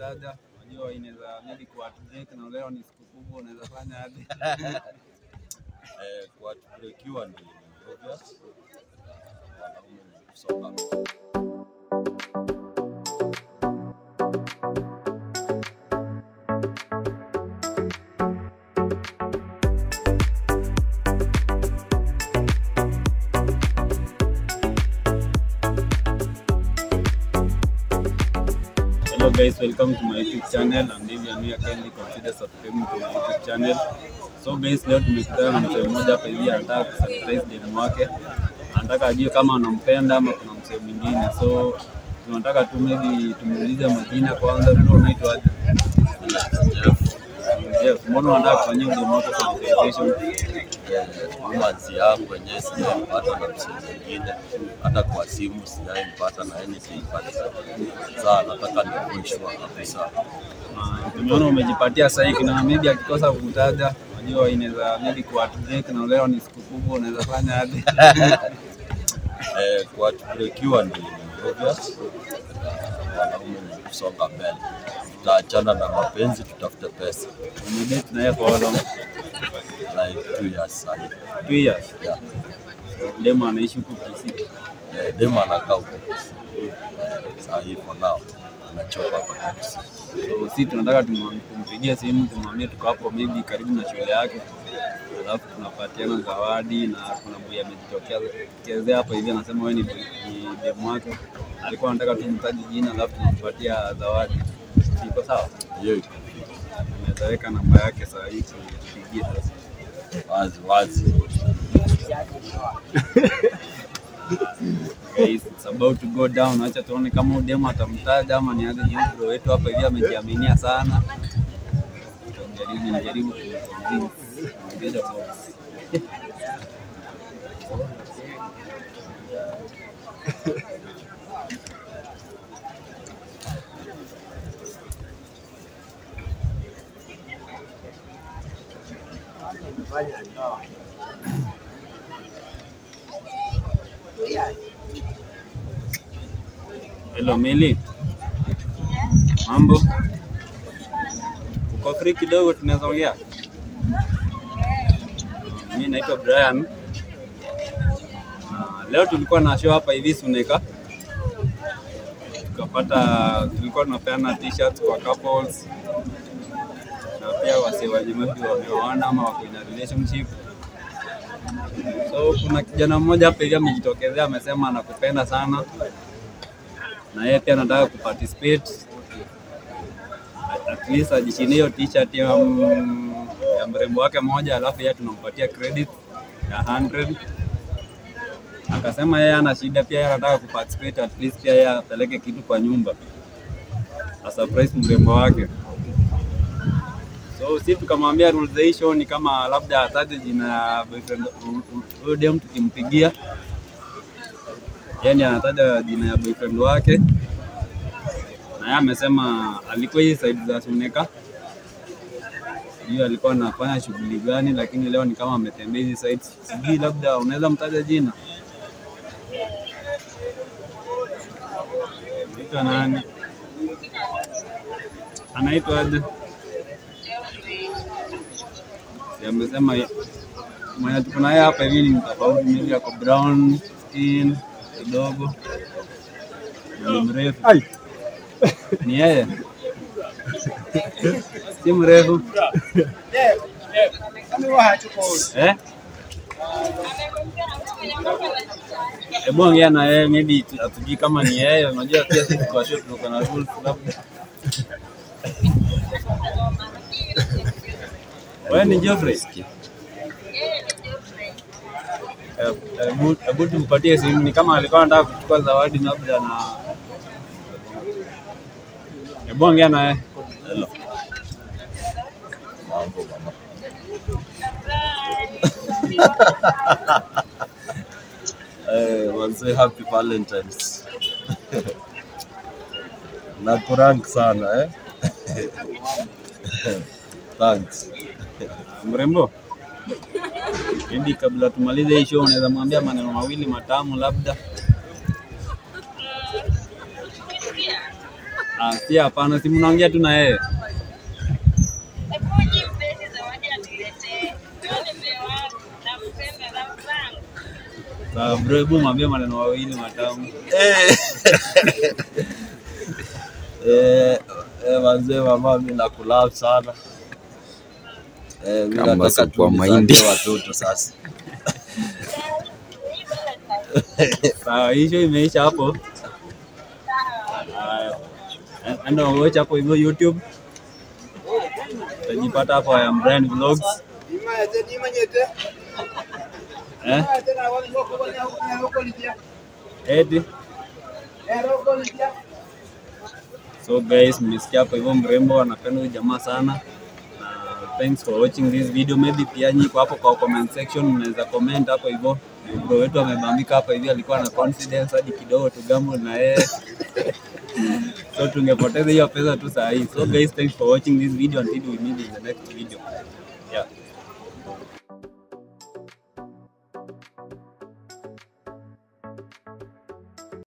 kutaja, unajua inaweza maybe kwa break na leo ni siku kubwa, unaweza fanya hadi Eh, kwa breakiwa ni obvious. Wanaume ni kusonga Hello guys, welcome to my YouTube channel and if you are new kindly consider subscribing to my YouTube channel. So guys, leo tumekutana na mzee mmoja hapa hivi anataka kusurprise demu wake. Anataka ajue kama anampenda ama kuna mzee mwingine. So tunataka tu maybe tumuulize majina kwanza, ndio unaitwa aje? Jeff, mbona unataka kufanyia demu wako surprise? romansi yangu wenyewe sijaipata na msee mwingine, hata kwa simu sijaipata na yeye sijaipata. Sasa nataka nikuishwa kabisa. Ah, Tumeona umejipatia sahi, kuna maybe akikosa kukutaja, unajua inaweza maybe kwa break na leo ni siku kubwa, unaweza fanya hadi Eh, kwa breakiwa ni obvious. Wanaume ni kusonga mbele, tutaachana na mapenzi, tutafute pesa umedate na yeye for how long? like two years sasa. Two years. Yeah. Demo anaishi huku Kisii. Eh, dema anakaa huko Eh, saa hii for now anachoka hapa Kisii. So si tunataka tumwam- tumpigie simu tumwambie tuko hapo maybe karibu na shule yake, alafu tunapatiana zawadi na kuna boy amejitokezea hapa hivi anasema wewe ni ni demu wake, alikuwa anataka tumtaje jina alafu tunampatia zawadi. Iko sawa? Hiyo iko Unaweza weka namba yake saa hii tupigie sasa. wazi wazi. Guys, it's about to go down. Acha tuone kama huyu demo atamtaja ama ni aje. Ni bro wetu hapa hivi amejiaminia sana. Jaribu jaribu kumconvince. Ongeza boss. Hello Mili, mambo? Uko free kidogo, tunaweza ongea? Mimi naitwa Brian. Na leo tulikuwa na show hapa hivi Suneka, tukapata, tulikuwa tunapeana t-shirts kwa couples na pia wasee wenye maybe wameoana ama wako in a relationship. So kuna kijana mmoja hapa hivi amejitokezea, amesema anakupenda sana na yeye pia anataka kuparticipate at least ajishinie hiyo t-shirt ya, mm, ya mrembo wake moja, alafu yeye tunampatia credit ya 100. Akasema yeye ana shida, pia yeye anataka kuparticipate at least pia yeye apeleke kitu kwa nyumba a surprise mrembo wake. So si tukamwambia rules za hii show ni kama labda ataje jina ya boyfriend huyo dem tukimpigia yani anataja jina ya boyfriend wake na yeye amesema alikuwa hii side za Suneka, sijui alikuwa anafanya shughuli gani, lakini leo ni kama ametembea hizi sides. Sijui labda unaweza mtaja jina, anaitwa nani? Anaitwa aje? Si amesema ye- mwenye tuko naye hapa hivi ni tofauti, mimi ako brown skin kidogo, ni mrefu. Ni yeye, si mrefu eh? Hebu ongea na yeye, maybe tu- hatujui kama ni yeye. Unajua pia sisi kwa show tuko na rules labda. Wewe ni Geoffrey? Eh, Hebu hebu tumpatie simu, ni kama alikuwa anataka kuchukua zawadi labda na Hebu ongea na yeye. Hello. Mambo mama. Eh, wanze happy Valentines. Nakurank sana eh? Thanks. Mrembo, hivi kabla tumalize hii show, unaweza mwambia maneno mawili matamu labda? Ah, si hapana, si mnaongea tu na yeye. Sawa bro, hebu mwambie maneno mawili matamu. Eh. Eh, eh, wazee mama, mi nakulavu sana eh, mi Kama nataka supu wa tu mahindi. nizalie watoto sasa. Sawa, hiyo imeisha hapo. Haya. Enda watch hapo hivyo YouTube. Utajipata hapo I am Brian Vlogs. Eh? Eti. So guys, mmesikia hapo hivyo mrembo anapenda huyu jamaa sana. Na thanks for watching this video. Maybe pia nyinyi kwa hapo kwa comment section mnaweza comment hapo hivyo. Bro wetu amebambika hapa hivi alikuwa na confidence hadi kidogo tugambo na yeye. so tungepoteza hiyo pesa tu saa hii. So guys, thanks for watching this video until we meet in the next video. Yeah.